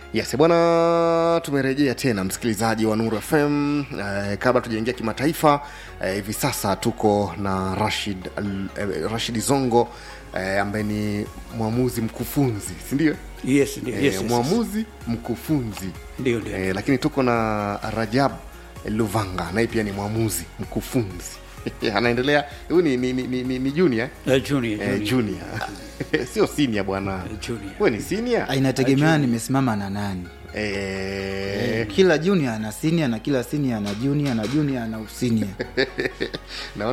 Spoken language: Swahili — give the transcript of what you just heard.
yes bwana tumerejea tena msikilizaji wa nuru fm eh, kabla tujaingia kimataifa eh, hivi sasa tuko na rashid eh, rashid zongo eh, ambaye ni mwamuzi mkufunzi sindio yes, ndio, eh, yes, yes, yes. mwamuzi mkufunzi Ndio, ndio. eh, lakini tuko na rajab luvanga naye pia ni mwamuzi mkufunzi anaendelea huyu ni, ni, ni, ni, ni, ni junior eh? Eh, junior, eh, junior. junior sio senior bwana junior. wewe ni senior Ah, inategemea nimesimama na nani eh, kila junior ana senior na kila senior ana junior na junior ana usinia naona